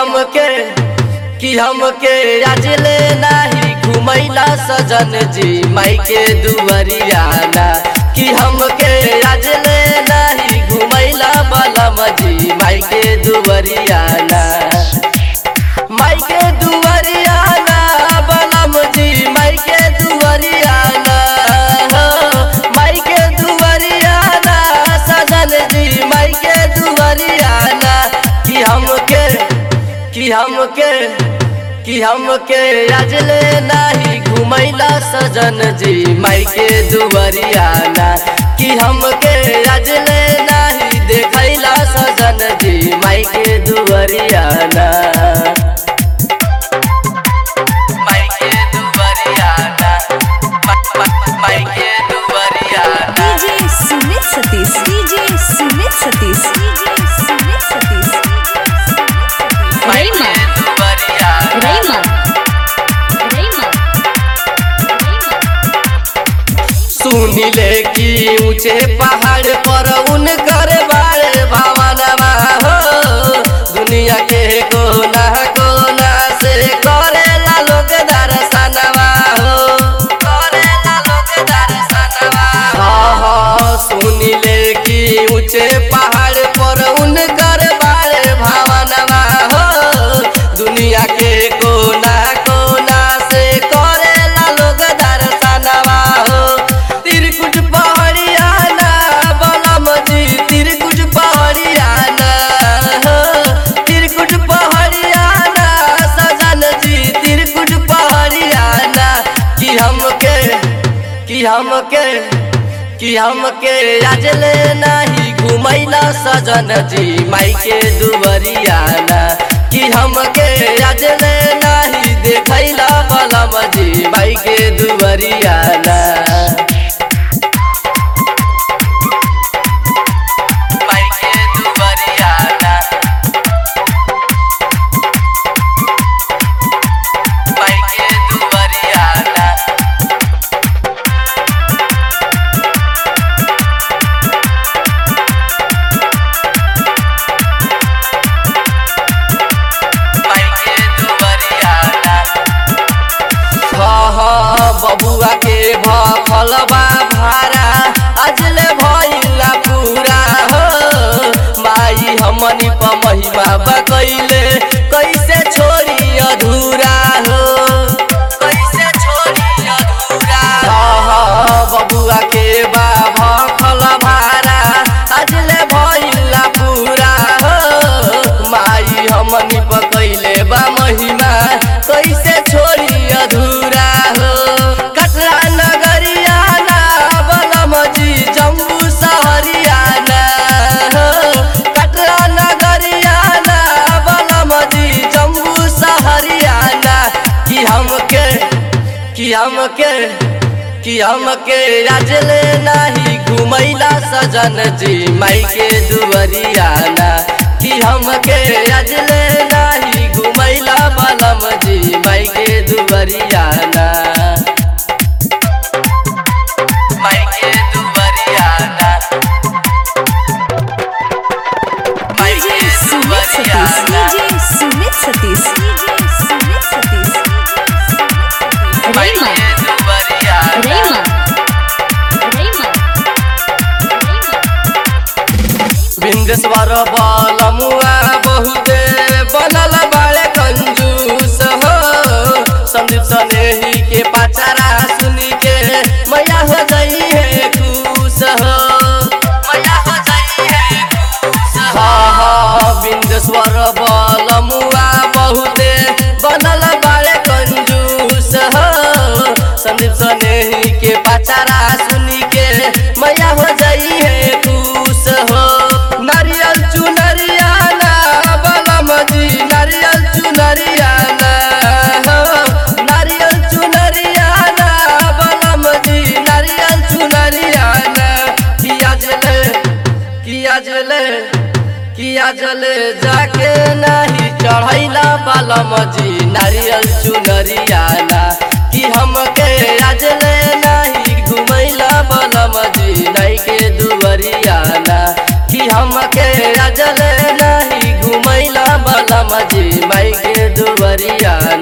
हमके कि हमके राजले नाही घुमैला सजन जी माई के दुवरियाना कि हमके राजले नाही घुमैला बलम जी माई के दुवरियाना माई के दुवरियाना बलम जी माई के दुवरियाना हो, माई के दुवरियाना सजन जी माई के दुवरियाना कि हमके कि हमके कि हमके राजले नाही घुमैला सजन जी माई के दुवरियाना कि हमके राजले नाही देखैला सजन जी माई के दुवरियाना माई के दुवरियाना मा- मा- माई के दुवरियाना DJ Sumit Satish DJ Sumit Satish DJ Sumit Satish माई के दुवरियाना रैमा रैमा सुनिले कि ऊंचे पहाड़ पर उनकर बारे भावनवा हो दुनिया के कोना कोना से करेला लोग दर्शनवा हो करेला लोग दर्शनवा हाँ हाँ सुनिले कि ऊंचे पहाड़ पर उनकर बारे भावनवा हो दुनिया के कोना कोना से करेला लोग दर्शनवा हो तिरकुट पहाड़ियाना बलम जी तिरकुट पहाड़ियाना हो तिरकुट पहाड़ियाना सजन जी तिरकुट पहाड़ियाना कि हमके कि हमके कि हमके राजले नाही घुमैला सजन जी माई के दुवरियाना कि हमके राजले नाही देखैला बलम जी माई के दुवरियाना माई के दुवरियाना माई के दुवरियाना माई के दुवरियाना हाँ हाँ बबुआ के भलबा भारा अजले भइला पूरा हो माई हमनी प महिमा बकैले कैसे छोड़ी अधूरा हो कैसे छोड़ी अधूरा हाँ हाँ बबुआ के बाबा खल भारा अजले भइला पूरा हो माई हमनी पकैले बा महिमा कैसे छोड़ी अधूरा हो कटरा नगरियाना बलम जी जम्बू सहरियाना हो कटरा नगरियाना बलम जी जम्बू सहरियाना कि हमके कि हमके कि हमके राजले नाही घुमैला सजन जी माई के दुवरियाना कि हमके राजले नाही घुमैला बलम जी माई के दुवरियाना माई के दुवरियाना माई डीजे के सुमित सतीश दुवरियाना डीजे सुमित सतीश डीजे सुमित सतीश माई रैमा के दुवरियाना रैमा रैमा बिंदेश्वर बलमुआ बहुते बनल बाड़े कंजूस हो संदीप सनेही के पाचारा सुनी के मैया हो जाई है खुश हो मैया हो जाई है खुश हाँ हाँ बिंदेश्वर बलमुआ बहुते बनल बाड़े कंजूस हो संदीप सनेही के पाचारा सुनी के मैया हो जाई है खुश हो नारियल चुनरियाना बलम जी नारियल चुनरियाना हो नारियल चुनरियाना बलम जी नारियल चुनरियाना किया जले किया जले किया जले जाके नहीं चढ़ैला बलम जी नारियल चुनरियाना कि हमके आजले नहीं घुमैला बलम जी नहीं के दुवरियाना कि हमके आजले नहीं घुमैला बलम जी माई दुअरिया